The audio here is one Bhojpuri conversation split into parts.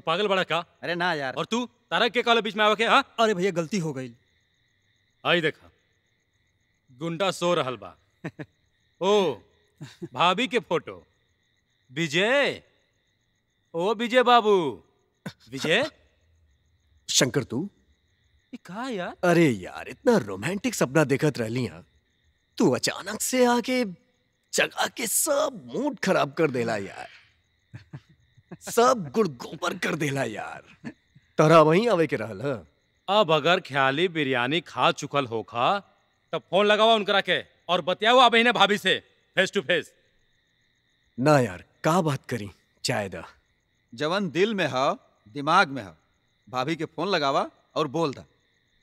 पागल बड़ा का अरे ना यार और तू तारा के काले बीच में आवे के हाँ अरे भैया गलती हो गई आई देखा गुंडा सो रहल बा ओ भाभी के फोटो विजय ओ विजय बाबू विजय शंकर तू ये का यार अरे यार इतना रोमांटिक सपना देखत रहली हा तू अचानक से आके जगा के सब मूड खराब कर देला यार सब गुड़ गोबर कर देला यार तोरा वहीं आवे के रहल हा अब अगर ख्याली बिरयानी खा चुकल होखा तब फोन लगावा उनकरा के और बतियाओ अब इन्हें भाभी से फेस टू फेस ना यार का बात करी चाय दा जवन दिल में है दिमाग में है भाभी के फोन लगावा और बोल दा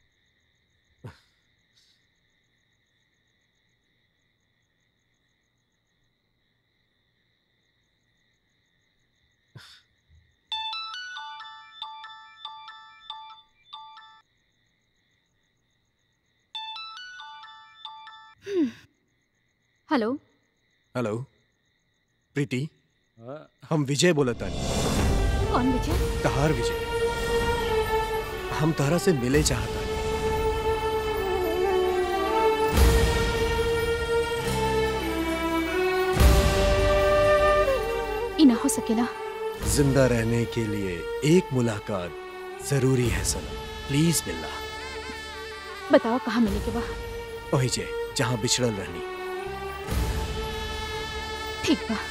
हेलो हेलो प्रीति हम विजय बोलत तानी कौन विजय तहार विजय हम तहरा से मिले चाहता ई ना हो सकेला जिंदा रहने के लिए एक मुलाकात जरूरी है सनम प्लीज मिलना बताओ कहाँ मिले के बा ओही जे जहाँ बिछड़ल रहनी ठीक बा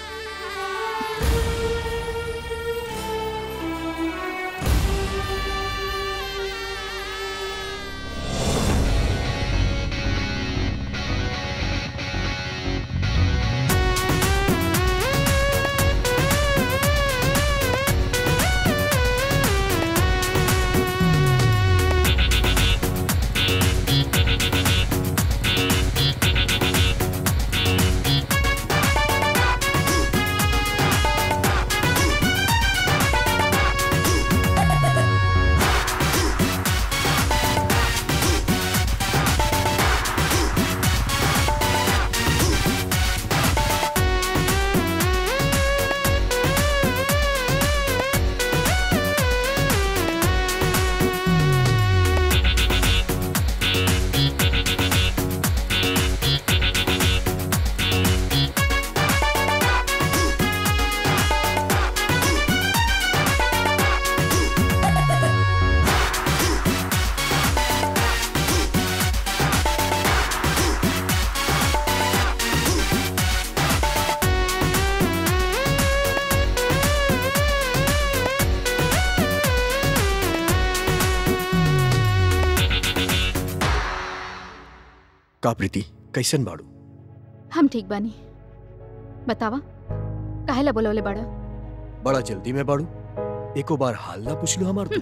का प्रीति कैसन बाड़ू हम ठीक बानी बतावा काहेला बोलवले बड़ा बड़ा जल्दी में बाड़ू एको बार हाल ना पूछ लो हमार तू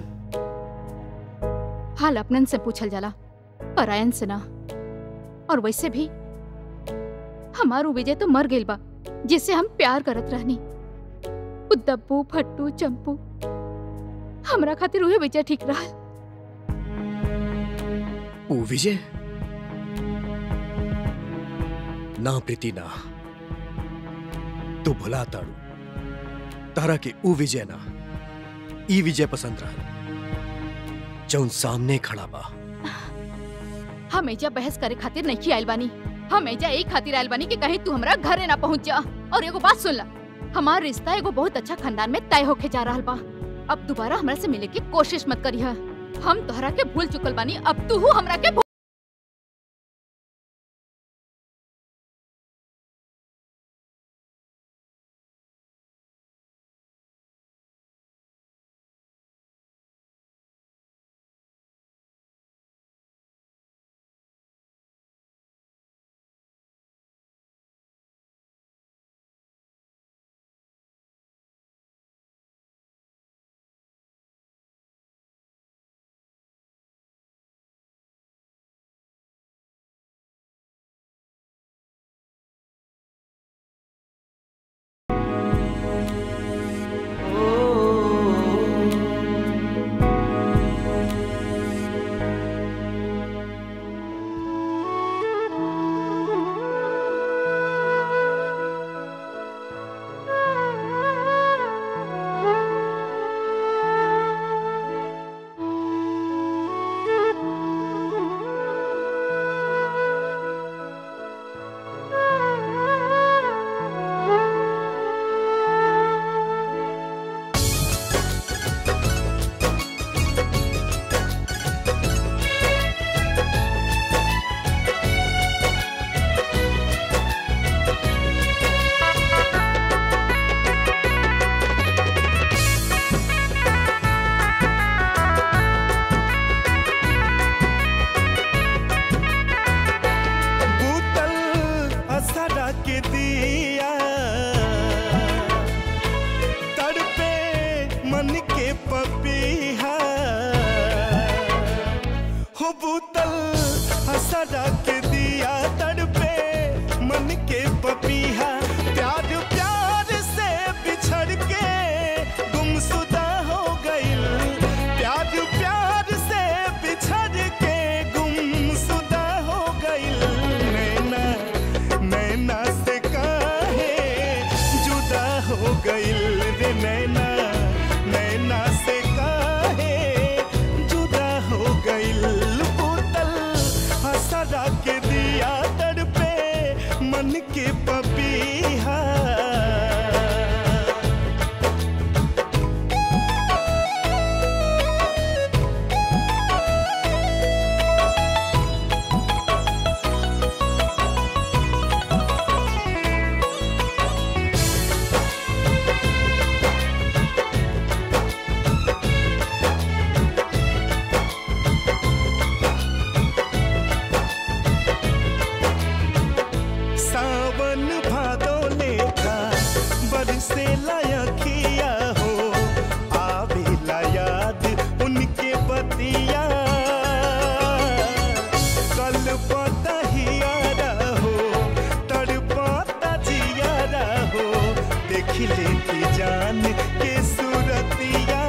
हाल अपनन से पूछल जाला परायन से ना और वैसे भी हमारू विजय तो मर गइल बा जिससे हम प्यार करत रहनी उ दब्बू फट्टू चंपू हमरा खातिर उहे विजय ठीक रहा ओ विजय ना प्रीति ना तू भुला ताड़ू तारा के ऊ विजय ना ई विजय पसंद रहा जौन सामने खड़ा बा हम एजा बहस करे खातिर नहीं आइल बानी हम एजा एक खातिर आइल बानी कि कहीं तू हमरा घरे ना पहुंच जा और एगो बात सुन ला हमार रिश्ता एगो बहुत अच्छा खानदान में तय होके जा रहल बा अब दोबारा हमरा से मिले की कोशिश मत करिहा हम तोहरा के भूल चुकल बानी अब तू हमरा के भूल लेती जान के सूरतिया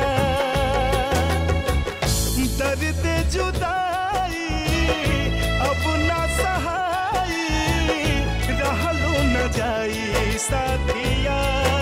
दर्द जुदाई अब ना सहाई रहलो न जाई साथिया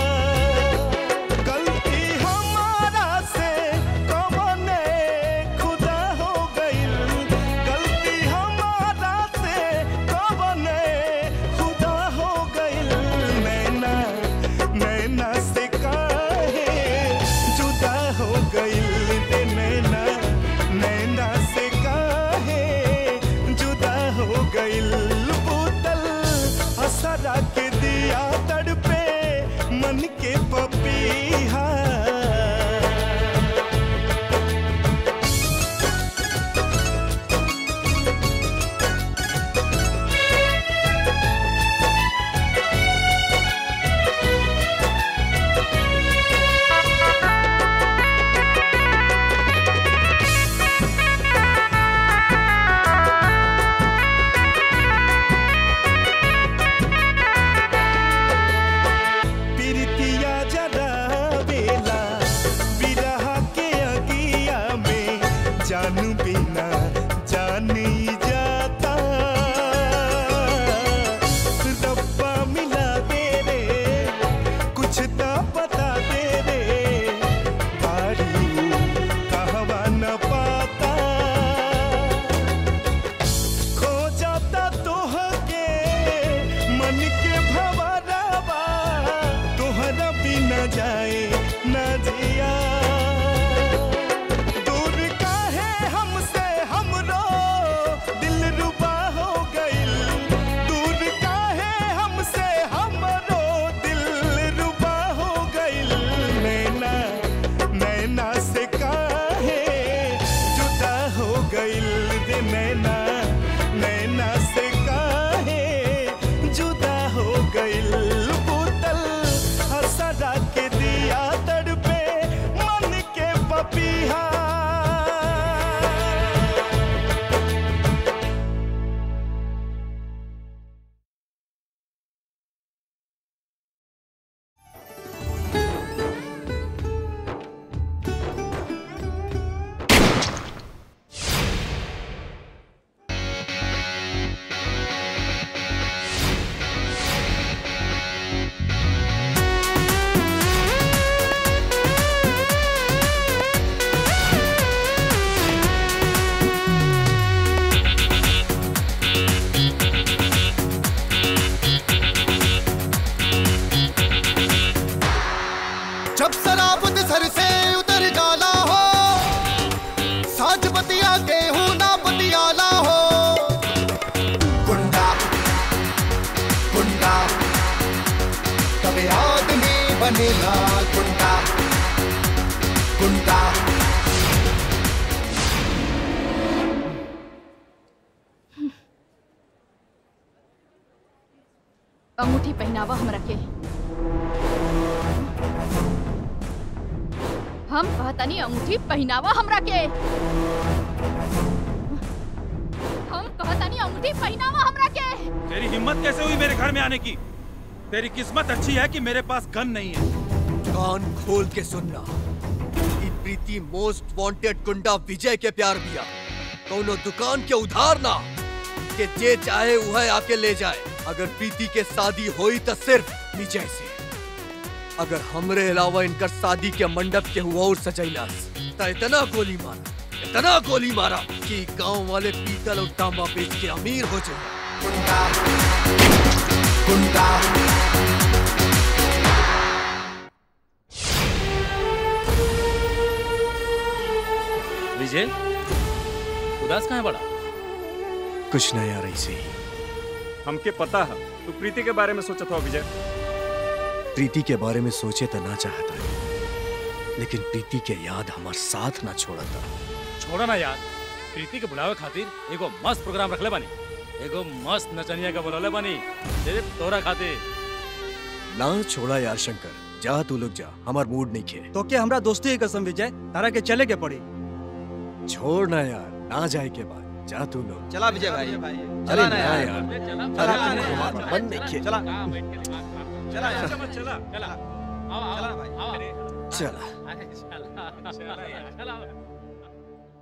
गलती हमारा से कमने खुदा हो गइल गलती हमारा से कमने खुदा हो गइल नैना नैना से काहे जुदा हो गइल रे नैना नैना से काहे जुदा हो गइल बोतल असरा के दिया तड़पे मन के पपीहा पिरतिया जरा बेला बिरहा के अगिया में जानू बिना जान ही जाता रब्बा मिला दे रे कुछ तो बता दे रे बारी कहवा न पाता खो जाता तोहके मन के भवरवा तोहरा बिना जाए न जिया दूर काहे हमसे हमरो दिल रुबा हो गइल दूर काहे हमसे हमरो दिल रुबा हो गइल नैना नैना से काहे जुदा हो गइल रे नैना नैना से काहे जुदा हो गइल बोतल हसरा के दिया तड़पे मन के पपीहा जब शराबत सर से उतर जाला हो साज बतिया गेहूं ना बतियाला हो गुंडा गुंडा कभी आदमी बनेगा गुंडा गुंडा अंगूठी पहनावा हमरा के हम कहतनी अंगूठी पहनावा हमरा के हम कहतनी अंगूठी पहनावा हमरा के तेरी हिम्मत कैसे हुई मेरे घर में आने की तेरी किस्मत अच्छी है कि मेरे पास गन नहीं है कान खोल के सुनना ई प्रीति मोस्ट वांटेड गुंडा विजय के प्यार दिया कौनो दुकान के उधार ना के जे चाहे वह आके ले जाए अगर प्रीति के शादी होई तो सिर्फ विजय से अगर हमरे अलावा इनकर शादी के मंडप के हुआ और सजैलास तो इतना गोली मारा इतना गोली मारा कि गांव वाले पीतल और तांबा बेच के अमीर हो जाए गुंडा गुंडा विजय उदास कहाँ है बड़ा कुछ नहीं आ रही सही हमके पता है तू प्रीति के बारे में सोचत हो विजय प्रीति के बारे में सोचे तो ना चाहता है लेकिन प्रीति के याद हमार साथ ना छोड़ता छोड़ा ना यार प्रीति के बुलावे खातिर एगो मस्त प्रोग्राम रखले बानी एगो मस्त नचनिया का बुलौले बानी सिर्फ तोरा खातिर ना छोड़ा यार शंकर जा तू लोग जा हमार मूड नहीं खे तो क्या हमरा दोस्ती की कसम विजय तारा के चले के पड़ी छोड़ ना यार ना जाए के बाद जा तू लोग चला विजय भाई अरे चला ना ना यार यार अरे तुम्हारा मन नहीं खे चला चला यार चला चला आओ, आओ, चला ना भाई। आओ, आओ। चला अरे चला चला चला